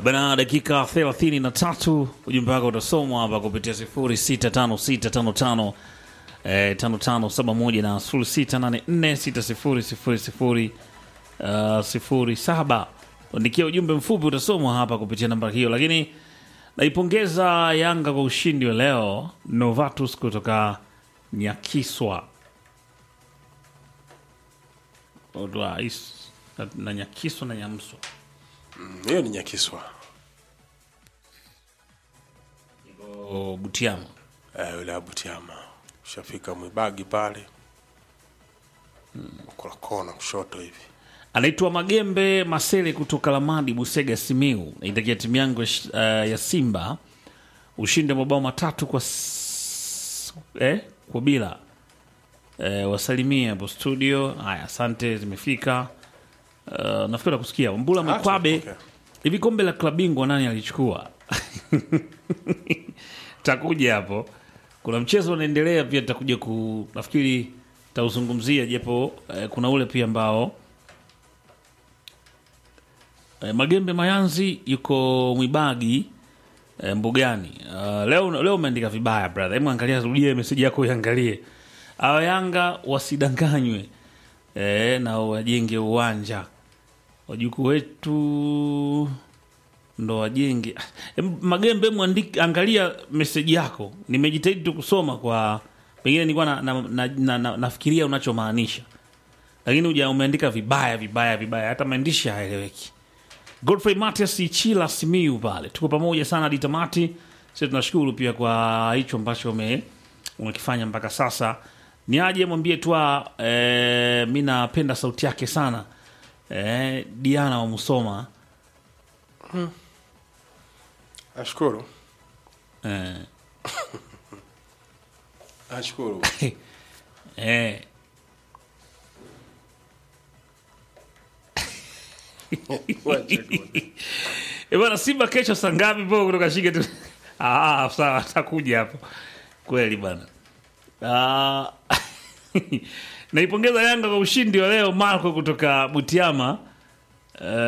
Bana, dakika 33 ujumbe wako utasomwa hapa kupitia 065655 eh, 5571 na 06846000 uh, 07. Andikia ujumbe mfupi utasomwa hapa kupitia namba hiyo, lakini naipongeza Yanga kwa ushindi wa leo. Novatus kutoka Nyakiswa Odwa, is- na- na Nyakiswa na Nyamswa hiyo ni Nyakiswa O, Butiama. eh, yule Abutiama ushafika Mwibagi pale kula kona kushoto hivi anaitwa Magembe Masele kutoka Lamadi, Busega, Simiu. Naitakia timu yangu uh, ya Simba ushindi wa mabao matatu kwa, s- eh, kwa bila eh, wasalimie hapo studio. Haya, asante, zimefika. Uh, nafikiri nakusikia Mbula Mkwabe. tumepokea. Hivi kombe la klabu bingwa nani alichukua? takuja hapo. Kuna mchezo unaendelea pia, takuja ku nafikiri tauzungumzia, japo eh, kuna ule pia ambao eh, Magembe Mayanzi yuko Mwibagi eh, Mbugani. Uh, leo leo umeandika vibaya brother, hebu angalia, rudia meseji yako iangalie. Hawa Yanga wasidanganywe eh, na wajenge uwanja wajukuu wetu ndo wajenge. Em, Magembe, mwandiki, angalia meseji yako. Nimejitahidi tu kusoma kwa pengine nilikuwa na, na, na, na, na, nafikiria unachomaanisha, lakini uja umeandika vibaya vibaya vibaya, hata maandishi hayaeleweki. Godfrey Matias Ichila Simiu pale, tuko pamoja sana hadi tamati. Sisi tunashukuru pia kwa hicho ambacho ume umekifanya mpaka sasa. Ni aje mwambie tu e, mi napenda sauti yake sana e, Diana wa Musoma Nashukuru, e, nashukuru. e, Wacha tu. E bwana, Simba kesho saa ngapi po kutoka shike tu? Ah, sawa, atakuja hapo kweli bwana. Ah, naipongeza Yanga kwa ushindi wa leo. Marco kutoka Butiama. Eh,